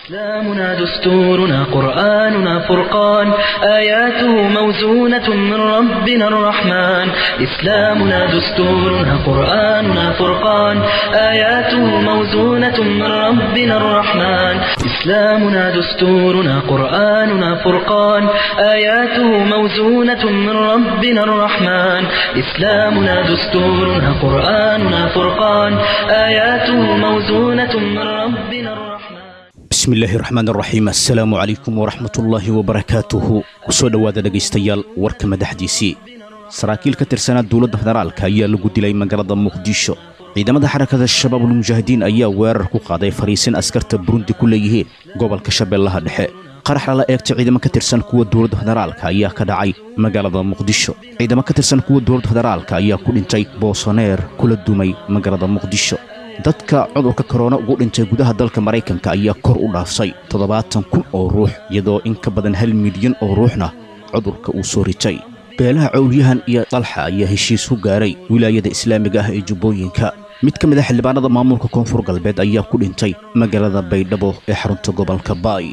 إسلامنا دستورنا قرآننا فرقان آياته موزونة من ربنا الرحمن إسلامنا دستورنا قرآننا فرقان آياته موزونة من ربنا الرحمن إسلامنا دستورنا قرآننا فرقان آياته موزونة من ربنا الرحمن إسلامنا دستورنا قرآننا فرقان آياته موزونة من ربنا الرحمن bismi illaahi raxmaan raxiim assalaamu calaykum waraxmatullaahi wabarakaatuhu kusoo dhowaada dhegaystayaal warka madaxdiisii saraakiil ka tirsanaa dowladda federaalka ayaa lagu dilay magaalada muqdisho ciidamada xarakada shabaabul mujaahidiin ayaa weerar ku qaaday fariisin askarta burundi ku leeyihiin gobolka shabeellaha dhexe qarax lala eegtay ciidamo ka tirsan kuwa dowladda federaalka ayaa ka dhacay magaalada muqdisho ciidamo ka tirsan kuwa dowladda federaalka ayaa ku dhintay boosoneer kula dumay magaalada muqdisho dadka cudurka korona ugu dhintay gudaha dalka maraykanka ayaa kor u dhaafsay toddobaatan kun oo ruux iyadoo in ka badan hal milyan oo ruuxna cudurka uu soo ritay beelaha cowlyahan iyo dalxa ayaa heshiis ku gaaray wilaayada islaamiga ah ee jubbooyinka mid ka mid a xildhibaanada maamulka koonfur galbeed ayaa ku dhintay magaalada baydhabo ee xarunta gobolka baay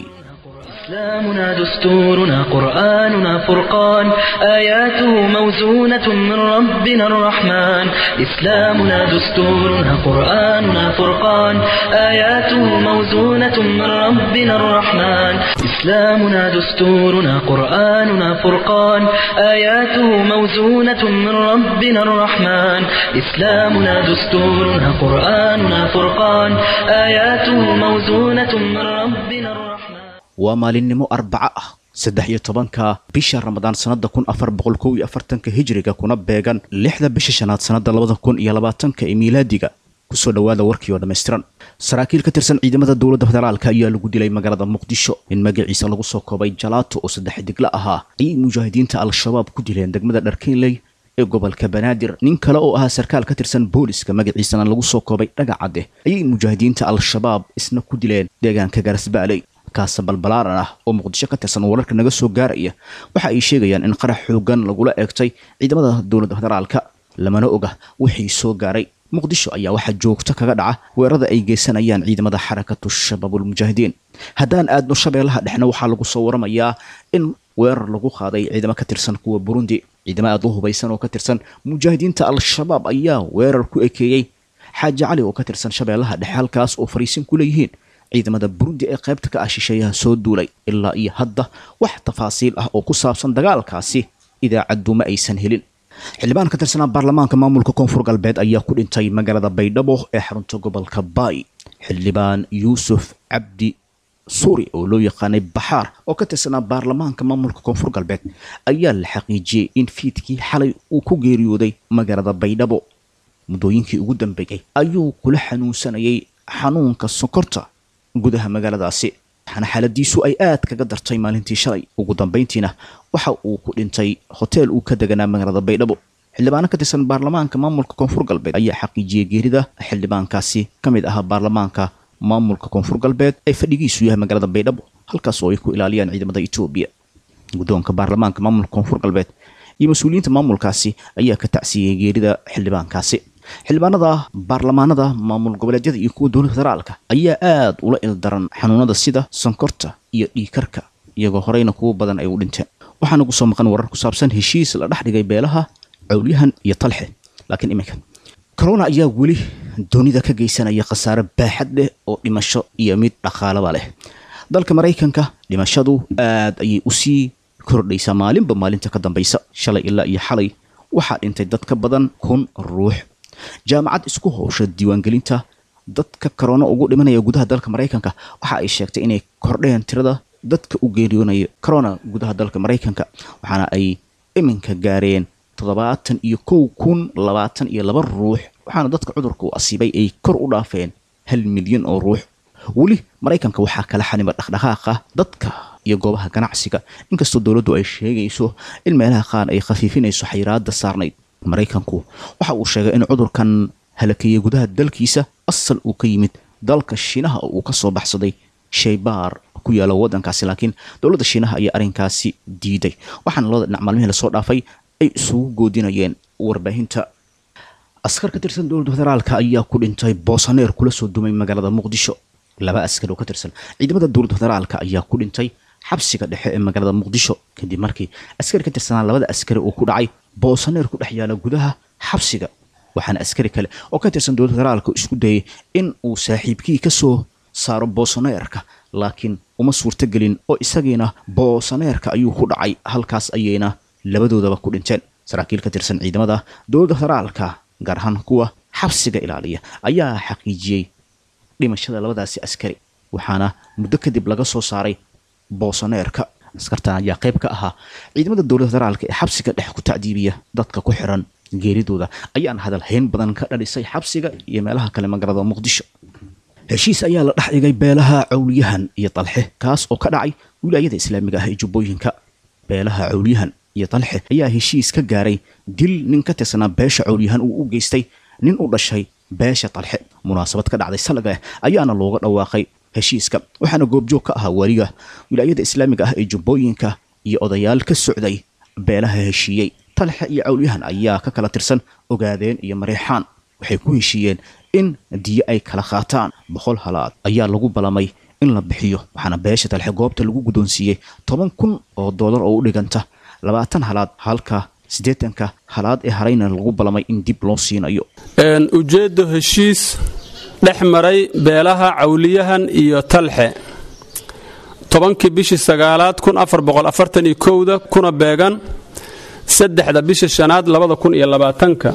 إسلامنا دستورنا قرآننا فرقان آياته موزونة من ربنا الرحمن إسلامنا دستورنا قرآننا فرقان آياته موزونة من ربنا الرحمن إسلامنا دستورنا قرآننا فرقان آياته موزونة من ربنا الرحمن إسلامنا دستورنا قرآننا فرقان آياته موزونة من ربنا الرحمن waa maalinimo arbaco ah saddex iyo tobanka bisha ramadaan sannada kun afar boqol kow iyo afartanka hijriga kuna beegan lixda bisha shanaad sannada labada kun iyo labaatanka ee miilaadiga kusoo dhowaada warkii oo dhammaystiran saraakiil ka tirsan ciidamada dowladda federaalka ayaa lagu dilay magaalada muqdisho in magaciisa lagu soo koobay jalaato oo saddex digla ahaa ayay mujaahidiinta al-shabaab ku dileen degmada dharkiinley ee gobolka banaadir nin kale oo ahaa sarkaal ka tirsan booliska magaciisana lagu soo koobay dhagacadde ayay mujaahidiinta al-shabaab isna ku dileen deegaanka garasbaaley kaasa balbalaaran ah oo muqdisho ka tirsan wararka naga soo gaaraya waxa ay sheegayaan in qarax xoogan lagula eegtay ciidamada dowladda federaalka lamana oga wixii soo gaaray muqdisho ayaa waxaa joogto kaga dhaca weerarada ay geysanayaan ciidamada xarakatu shabaabulmujaahidiin haddaan aadno shabeellaha dhexna waxaa lagu soo waramayaa in weerar lagu qaaday ciidamo ka tirsan kuwa burundi ciidamo aad u hubaysan oo ka tirsan mujaahidiinta al-shabaab ayaa weerar ku ekeeyey xaaji cali oo ka tirsan shabeellaha dhexe halkaas oo fariisin ku leeyihiin ciidamada burundi ee qaybta ka ah shisheeyaha soo duulay ilaa iyo hadda wax tafaasiil ah oo ku saabsan dagaalkaasi idaacaddu ma aysan helin xildhibaan ka tirsanaa baarlamaanka maamulka koonfur galbeed ayaa ku dhintay magaalada baydhabo ee xarunta gobolka baay xildhibaan yuusuf cabdi suuri oo loo yaqaanay baxaar oo ka tirsanaa baarlamaanka maamulka koonfur galbeed ayaa la xaqiijiyey in fiidkii xalay uu ku geeriyooday magaalada baydhabo muddooyinkii ugu dambeeyey ayuu kula xanuunsanayay xanuunka sokorta gudaha magaaladaasi waxaana xaaladiisu ay aad kaga dartay maalintii shalay ugu dambayntiina waxa uu ku dhintay hoteel uu ka deganaa magaalada baydhabo xildhibaano ka tirsan baarlamaanka maamulka koonfur galbeed ayaa xaqiijiyey geerida xildhibaankaasi ka mid ahaa baarlamaanka maamulka koonfur galbeed ee fadhigiisu yahay magaalada baydhabo halkaas oo ay ku ilaaliyaan ciidamada etoobiya guddoonka baarlamaanka maamulka koonfur galbeed iyo mas-uuliyiinta maamulkaasi ayaa ka tacsiyey geerida xildhibaankaasi xildhibaanada baarlamaanada maamul goboleedyada iyo kuwa dowladda federaalka ayaa aad ula ildaran xanuunada sida sonkorta iyo dhiikarka iyagoo horeyna kuwo badan ay u dhinteen waxaana ku soo maqan warar ku saabsan heshiis la dhex dhigay beelaha cowlyahan iyo talxe laakiin iminka corona ayaa weli doonida ka geysanaya khasaare baaxad leh oo dhimasho iyo mid dhaqaalaba leh dalka maraykanka dhimashadu aad ayay usii kordhaysaa maalinba maalinta ka dambaysa shalay ilaa iyo xalay waxaa dhintay dad ka badan kun ruux jaamacad isku howsha diiwaangelinta dadka korona ugu dhimanaya gudaha dalka maraykanka waxa ay sheegtay inay kordheen tirada dadka u geeriyoonaya corona gudaha dalka maraykanka waxaana ay iminka gaareen toddobaatan iyo kow kun labaatan iyo laba ruux waxaana dadka cudurka u asiibay ay kor u dhaafeen hal milyan oo ruux weli maraykanka waxaa kala xanima dhaqdhaqaaqa dadka iyo goobaha ganacsiga inkastoo dowladdu ay sheegayso in meelaha qaar ay khafiifinayso xayiraada saarnayd maraykanku waxa uu sheegay in cudurkan halakeeyey gudaha dalkiisa asal uu ka yimid dalka shiinaha oo uu ka soo baxsaday shaybaar ku yaala waddankaasi laakiin dowladda shiinaha ayaa arrinkaasi diiday waxaana labada dhinac maalmihii lasoo dhaafay ay isugu goodinayeen warbaahinta askar ka tirsan dowladda federaalka ayaa ku dhintay boosaneer kula soo dumay magaalada muqdisho laba askari oo ka tirsan ciidamada dowladda federaalka ayaa ku dhintay xabsiga dhexe ee magaalada muqdisho kadib markii askari ka tirsanaa labada askari uu ku dhacay boosaneer ku dhex yaala gudaha xabsiga waxaana askari kale oo ka tirsan dowladda federaalka isku dayay in uu saaxiibkii ka soo saaro boosaneerka laakiin uma suurtogelin oo isagiina boosaneerka ayuu ku dhacay halkaas ayayna labadoodaba ku dhinteen saraakiil ka tirsan ciidamada dowladda federaalka gaar ahaan kuwa xabsiga ilaaliya ayaa xaqiijiyey dhimashada labadaasi askari waxaana muddo kadib laga soo saaray boosaneerka askartan ayaa qayb ka ahaa ciidamada dowladda federaalka ee xabsiga dhex ku tacdiibiya dadka ku xiran geeridooda ayaana hadal hayn badan ka dhalisay xabsiga iyo meelaha kale magaalada muqdisho heshiis ayaa la dhex dhigay beelaha cawliyahan iyo dalxe kaas oo ka dhacay wilaayada islaamiga ah ee jubbooyinka beelaha cawliyahan iyo dalxe ayaa heshiis ka gaaray dil nin ka tirsanaa beesha cawliyahan uu u geystay nin u dhashay beesha dalxe munaasabad ka dhacday salaga ayaana looga dhawaaqay heshiiska waxaana goobjoog ka ahaa wariga wilaayada islaamiga ah ee jubbooyinka iyo odayaal ka socday beelaha heshiiyey talxe iyo cawlyahan ayaa ka kala tirsan ogaadeen iyo mareexaan waxay ku heshiiyeen in diyo ay kala qaataan boqol halaad ayaa lagu balamay in la bixiyo waxaana beesha talxe goobta lagu guddoonsiiyey toban kun oo doolar oo u dhiganta labaatan halaad halka siddeetanka halaad ee harayna lagu balamay in dib loo siinayo ujeeddo heshiis dhex maray beelaha cawliyahan iyo talxe tobankii bishii sagaalaad kun afar boqol afartan iyo kowda kuna beegan saddexda bisha shanaad labada kun iyo labaatanka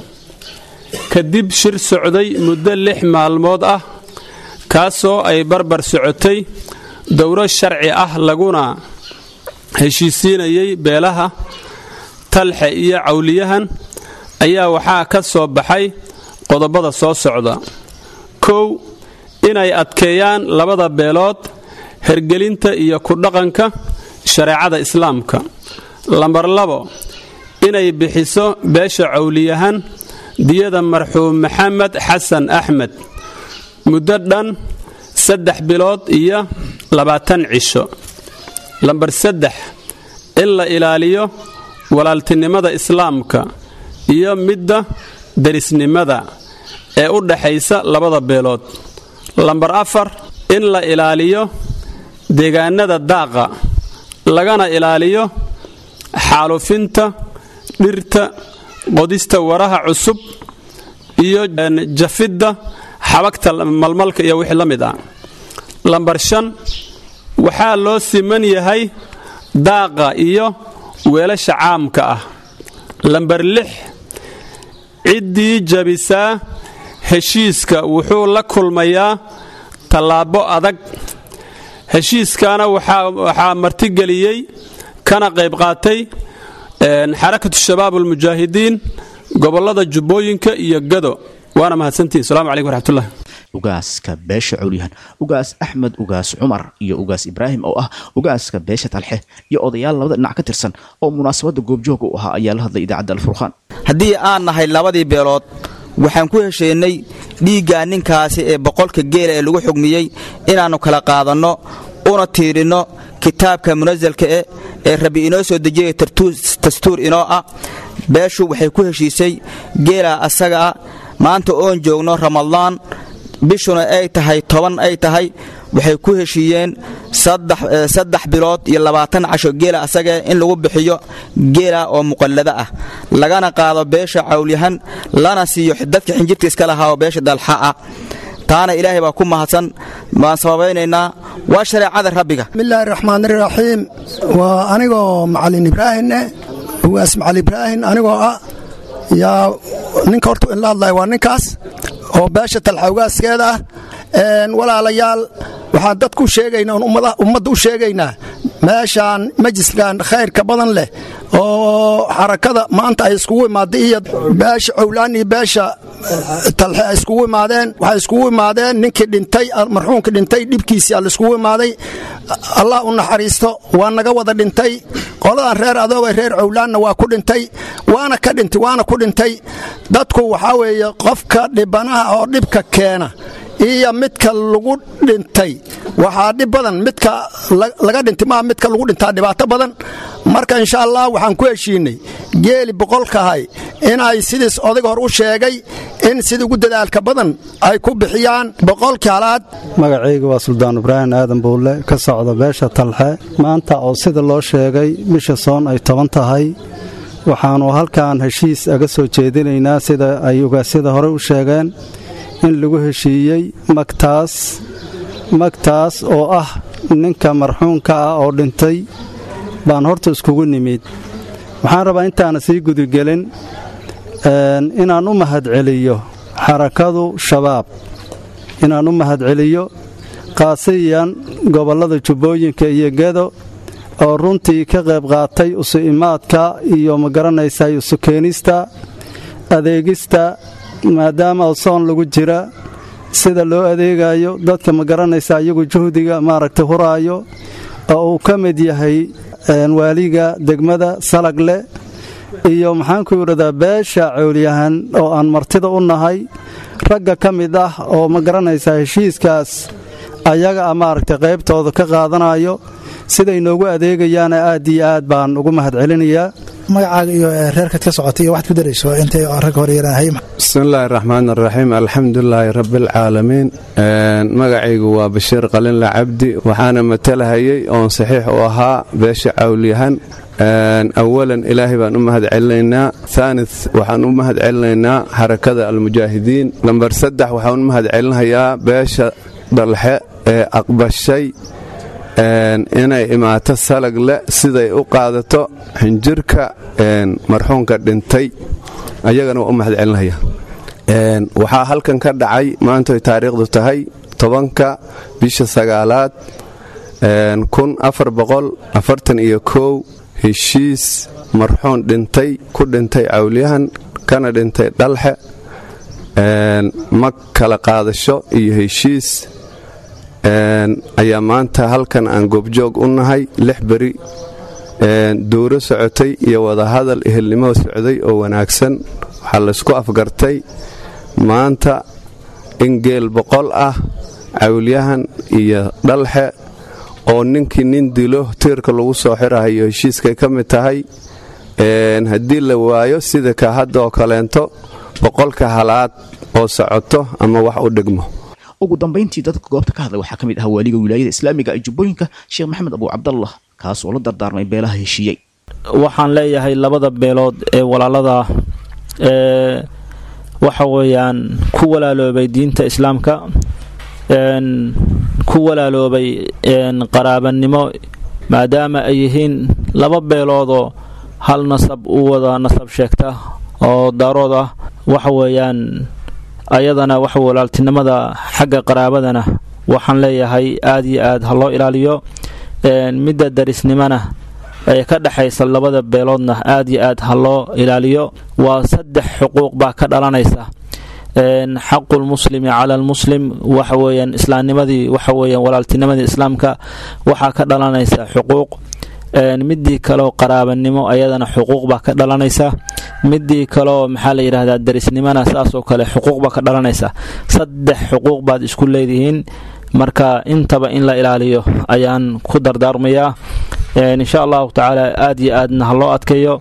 kadib shir socday muddo lix maalmood ah kaasoo ay barbar socotay dowro sharci ah laguna heshiisiinayay beelaha talxe iyo cawliyahan ayaa waxaa ka soo baxay qodobada soo socda kow inay adkeeyaan labada beelood hergelinta iyo ku dhaqanka shareecada islaamka lambar labo inay bixiso beesha cawliyahan diyada marxuum maxamed xasan axmed muddo dhan saddex bilood iyo labaatan cisho lambar saddex in la ilaaliyo walaaltinimada islaamka iyo midda derisnimada ee u dhaxaysa labada beelood lambar afar in la ilaaliyo deegaanada daaqa lagana ilaaliyo xaalufinta dhirta qodista waraha cusub iyo jafidda xabagta malmalka iyo wixii la mid ah lambar shan waxaa loo siman yahay daaqa iyo weelasha caamka ah lambar lix ciddii jabisaa heshiiska wuxuu la kulmayaa tallaabo adag heshiiskaana waxaa martigeliyey kana qayb qaatay xarakatu shabaab almujaahidiin gobollada jubbooyinka iyo gado waana mahadsantihin salamu calaykum waraxmatullahi ugaaska beesha cawlyahan ugaas axmed ugaas cumar iyo ugaas ibraahim oo ah ugaaska beesha talxe iyo odayaal labada dhinac ka tirsan oo munaasabadda goobjooga u ahaa ayaa la hadlay idaacadda alfurqaan haddii aan nahay labadii beelood waxaan ku hesheennay dhiiggaa ninkaasi ee boqolka geela ee lagu xugmiyey inaannu kala qaadanno una tiirinno kitaabka munasalka eh ee rabbi inoo soo dejiyay dastuur inoo ah beeshu waxay ku heshiisay geelaa asaga ah maanta oon joogno ramadaan bishuna ay tahay toban ay tahay waxay ku heshiiyeen saddex bilood iyo labaatan casho geela asagae in lagu bixiyo geela oo muqallado ah lagana qaado beesha cawlyahan lana siiyo dadka xinjirta iska lahaa oo beesha dalxa ah taana ilaahay baa ku mahadsan waan sababaynaynaa waa shareecada rabbiga bismillaahi raxmaan iraxiim waa anigoo macalin ibraahineh ugaas macalin ibraahin anigoo ah yaa ninka horta inla hadlaya waa ninkaas oo beesha talxa ugaaskeeda ah walaalayaal waxaan dadku sheegaynaa ummadda u sheegaynaa meeshaan majliskan khayrka badan leh oo xarakada maanta ay iskugu imaaday iyo beesha cowlaan iyo beesha talxe ay iskugu imaadeen waxay iskugu imaadeen ninkii dhintay marxuumkii dhintay dhibkiisii alla iskugu imaaday allah u naxariisto waa naga wada dhintay qoladan reer adooga reer cowlaanna waa ku dhintay waana ka dhintay waana ku dhintay dadku waxaa weeye qofka dhibanaha oo dhibka keena iyo midka lagu dhintay waxaa dhib badan midka laga dhintay maa midka lagu dhintaa dhibaato badan marka insha allah waxaan ku heshiinay geeli boqolkahay inay sidiis odayga hor u sheegay in sida ugu dadaalka badan ay ku bixiyaan boqolkii halaad magacayga waa suldaan ibraahim aadan buulle ka socda beesha talxe maanta oo sida loo sheegay bisha soon ay toban tahay waxaannu halkan heshiis aga soo jeedinaynaa sida ay ugaasyada hore u sheegeen in lagu heshiiyey magtaas magtaas oo ah ninka marxuunka ah oo dhintay baan horta iskugu nimid waxaan rabaa intaana sii gudigelin inaan u mahadceliyo xarakadu shabaab inaan u mahadceliyo qaasiyan gobollada jubbooyinka iyo gedo oo runtii ka qayb qaatay isu imaadka iyo ma garanaysaa isu keenista adeegista maadaama soon lagu jira sida loo adeegayo dadka ma garanaysaa iyagu juhdiga maaragtay huraayo oo uu ka mid yahay waaliga degmada salagle iyo maxaanku idhahdaa beesha cowlyahan oo aan martida u nahay ragga ka mid ah oo ma garanaysaa heshiiskaas ayaga a maaragtay qaybtooda ka qaadanayo siday noogu adeegayaana aad iyo aad baan ugu mahadcelinayaa magacaaga iyo reerkaad ka socotay iyo waxaad ku darayso intay rag hore yarahay bismillaahi raxmaan raxiim alxamdulilaahi rabbialcaalamiin magacaygu waa bashiir qalinla cabdi waxaana matalahayay oon saxiix u ahaa beesha cawlyahan awalan ilaahay baan u mahad celinaynaa aani waxaan u mahad celinaynaa xarakada almujaahidiin lambar saddex waxaan u mahad celinayaa beesha dhalxe ee aqbashay inay imaato salagle siday u qaadato xinjirka marxuunka dhintay ayagana waa u mahad celinaya waxaa halkan ka dhacay maantoy taariikhdu tahay tobanka bisha sagaalaad kun afar boqol afartan iyo kow heshiis marxuun dhintay ku dhintay cawlyahan kana dhintay dhalxe mag kala qaadasho iyo heshiis ayaa maanta halkan aan goobjoog u nahay lix beri duuro socotay iyo wadahadal ehelnimo socday oo wanaagsan waxaa laysku afgartay maanta in geel boqol ah cawlyahan iyo dhalxe oo ninkii nin dilo tiirka lagu soo xirahayo heshiiskay ka mid tahay haddii la waayo sida ka hadda oo kaleento boqolka halaad oo socoto ama wax u dhigmo ugu dambayntii dadka goobta ka hadlay waxaa ka mid ah waaliga wilaayada islaamiga ee jubbooyinka sheekh maxamed abu cabdallah kaas oo la dardaarmay beelaha heshiiyey waxaan leeyahay labada beelood ee walaalada ee waxa weeyaan ku walaaloobay diinta islaamka ku walaaloobay qaraabanimo maadaama ay yihiin laba beeloodoo hal nasab u wada nasab sheegta oo daarood ah waxa weeyaan ayadana waxa walaaltinimada xagga qaraabadana waxaan leeyahay aad iyo aad ha loo ilaaliyo midda darisnimona ee ka dhexaysa labada beeloodna aad iyo aad ha loo ilaaliyo waa saddex xuquuq baa ka dhalanaysa xaqu lmuslimi cala almuslim waxa weeyaan islaamnimadii waxa weeyaan walaaltinimadii islaamka waxaa ka dhalanaysa xuquuq midii kaleoo qaraabanimo ayadana xuquuq baa ka dhalanaysa midii kaleoo maxaa la yidhahdaa darisnimona saasoo kale xuquuq baa ka dhalanaysa saddex xuquuq baad isku leedihiin marka intaba in la ilaaliyo ayaan ku dardaarmayaa insha allahu tacaala aad iyo aadna ha loo adkeeyo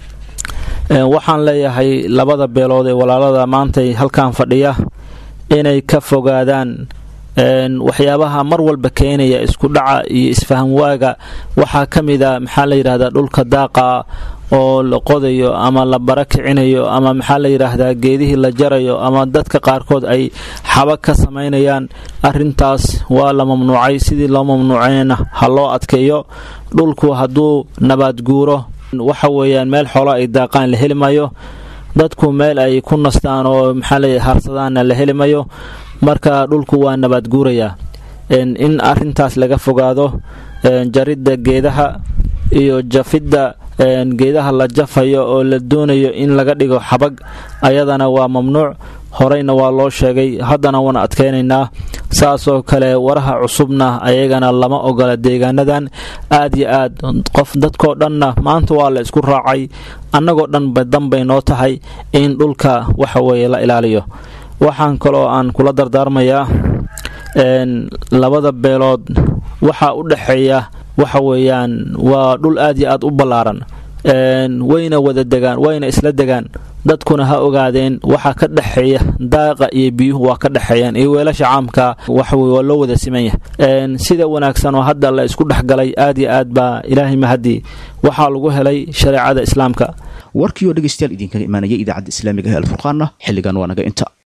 waxaan leeyahay labada beelood ee walaalada maantay halkan fadhiya inay ka fogaadaan waxyaabaha mar walba keenaya isku dhaca iyo isfaham waaga waxaa ka mid a maxaa la yidhahdaa dhulka daaqa oo la qodayo ama la bara kicinayo ama maxaa la yidhaahdaa geedihii la jarayo ama dadka qaarkood ay xaba ka samaynayaan arintaas waa la mamnuucay sidii loo mamnuucayna ha loo adkeeyo dhulku hadduu nabaad guuro waxa weeyaan meel xoolo ay daaqaan la heli mayo dadku meel ay ku nastaan oo maxaa la harsadaanna la heli mayo marka dhulku waa nabaad guurayaa in arintaas laga fogaado jaridda geedaha iyo jafidda geedaha la jafayo oo la doonayo in laga dhigo xabag ayadana waa mamnuuc horeyna waa loo sheegay haddana waan adkaynaynaa saasoo kale waraha cusubna ayagana lama ogola deegaanadan aad iyo aad qof dadkoo dhanna maanta waa la isku raacay annagoo dhanba danbay noo tahay in dhulka waxa weeye la ilaaliyo waxaan kaloo aan kula dardaarmayaa labada beelood waxaa u dhexeeya waxa weeyaan waa dhul aad iyo aad u ballaaran wayna wada degaan wayna isla degaan dadkuna ha ogaadeen waxa ka dhexeeya daaqa iyo biyuhu waa ka dhexeeyaan iyo weelasha caamka waxaweye waa loo wada simanya sida wanaagsan oo hadda la isku dhexgalay aad iyo aad baa ilaahay mahadii waxaa lagu helay shareecada islaamka warkii oo dhegaystayaal idinkaga imaanaya idaacadda islaamiga ee alfurqaanna xilligan waa naga inta